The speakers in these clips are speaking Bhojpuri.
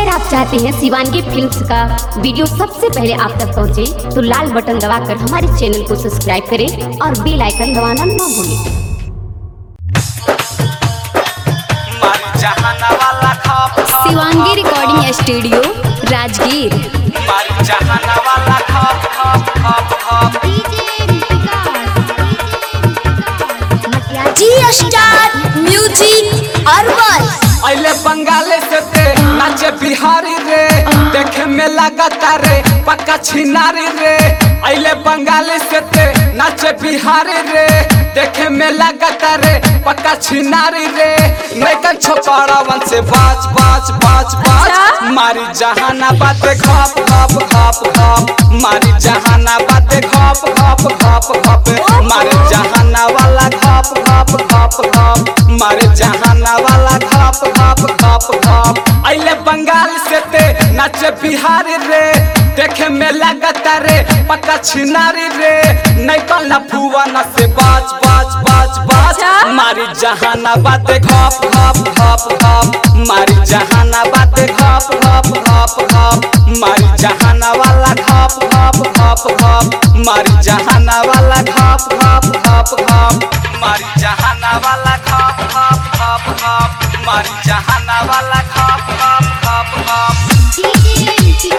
अगर आप चाहते हैं शिवानगी फिल्म्स का वीडियो सबसे पहले आप तक पहुंचे, तो लाल बटन दबाकर हमारे चैनल को सब्सक्राइब करें और बेल आइकन दबाना ना भूलें मारी जहाना वाला खप खप शिवांगी रिकॉर्डिंग स्टूडियो राजगीर मारी जहाना वाला खप खप खप खप जी स्टार म्यूजिक अरबल अइले बंगाले से ते नाचे बिहारी रे देखे में लगता रे पक्का छिनारी रे अइले बंगाले से ते नाचे बिहारी रे देखे में लगता रे पक्का छिनारी रे नैकन छोकरावन से बाज बाज बाज बाज मारी जहाना बाते खप खप खप खप मारी जहाना बाते खप खप खप खप मारे जहाना वाला खप खप खप खप मारे जहाना वाला खप खप खप खप अइले बंगाल से ते नाचे बिहारी रे देखे में लगता रे पक्का छिनारी रे नैकल ना फुवाना से बाज बाज बाज बाज मारी जहाना बाते खप खप खप खप मारी जहाना बाते खप खप खप खप मारी जहाना वाला खप खप खप खप मारी जहाना वाला खप खप खप खप मारी जहाना वाला खप खप खप खप मारी जहाना वाला खप खप खप खप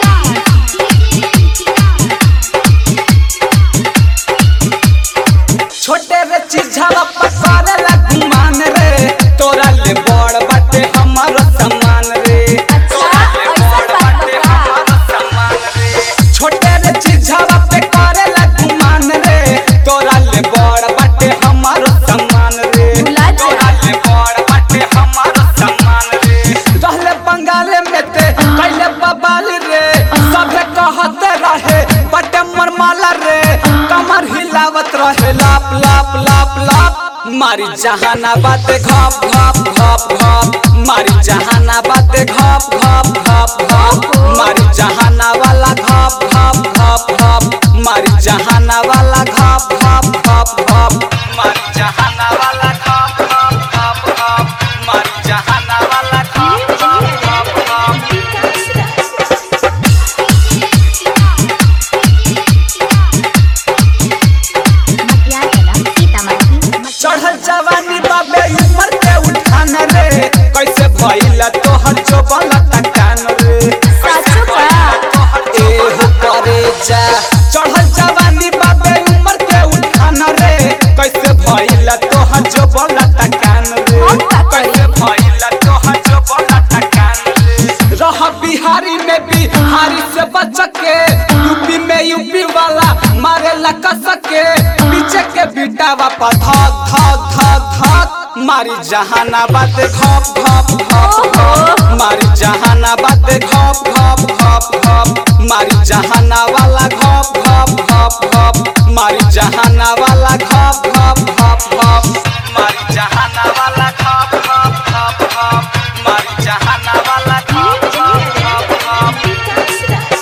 छोटे रे चिझावा पकड़े ला गुमान रे तोरा ले बड़ बाटे हमर सम्मान रे तोरा ले बड़ बाटे हमर सम्मान रे छोटे रे चिझावा पे करे ला गुमान रे तोरा ले बड़ बाटे हमर सम्मान रे तोरा ले बड़ बाटे हमर सम्मान रे रहले बंगाले में ते कैले बबाल रे सभे कहते रहे बटे मरमाला रे कमर हिलावत रहे लाप लाप लाप लाप मारी जहाना बाते घप घप घप घप मारी जहाना बाते घप घप घप घप मारी जहाना वाला घप घप घप घप मारी जहाना वाला घप घप घप घप मारी जहाना वाला घप घप घप घप मारी जहाना वाला घप घप घप घप चढ़ल जवानी बाबे ऊपर के उठान रे कैसे भइला तोहर चोबल टकान रे कैसे भइला तोहर ए हो करे जा चढ़ल जवानी बाबे ऊपर के उठान रे कैसे भइला तोहर चोबल टकान रे कैसे भइला तोहर चोबल टकान रे रह बिहारी में बिहारी से बच के यूपी में यूपी वाला मारे ला कस के पीछे के बीटा वापा धक धक धक धक मारी जहाना बाते घप घप घप घप मारी जहाना बाते घप घप घप घप मारी जहाना वाला घप घप घप घप मारी जहाना वाला घप घप घप घप मारी जहाना वाला घप घप घप घप मारी जहाना वाला घप घप घप घप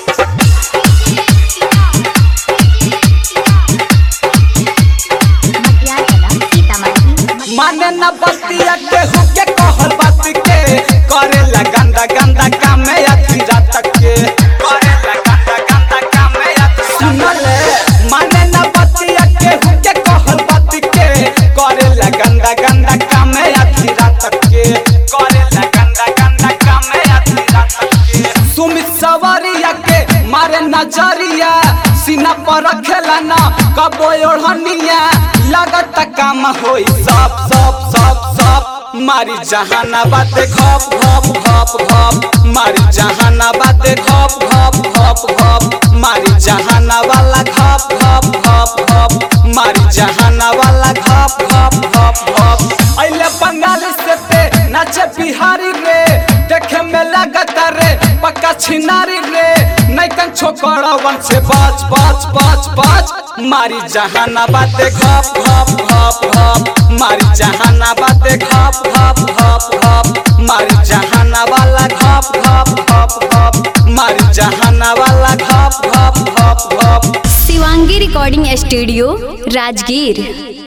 माने न बतिया के हुके कहल बात के करे ला गंदा गंदा काम में अथी रात के करे ला गंदा गंदा काम में अथी सुनले माने न बतिया के हुके कहल बात के करे ला गंदा गंदा काम में अथी रात के करे ला गंदा गंदा काम में अथी रात के सुमित सवारिया के मारे नजरिया सीना पर रखेला ना कबो ओढ़निया लागत काम होई सब सब सब सब मारी जहाना बाते घप घप घप घप मारी जहाना बाते घप घप घप घप मारी जहाना वाला घप घप घप घप मारी जहाना वाला घप घप घप घप अइले बंगाल से ते नाचे बिहारी रे देखे में लगता रे पक्का छिनारी रे नैकन छोकरावन से बाज बाज बाज बाज मारी जहाना बाते घप घप घप घप मारी जहाना बाते घप घप घप घप मारी जहाना वाला घप घप घप घप मारी जहाना वाला घप घप घप घप शिवांगी रिकॉर्डिंग स्टूडियो राजगीर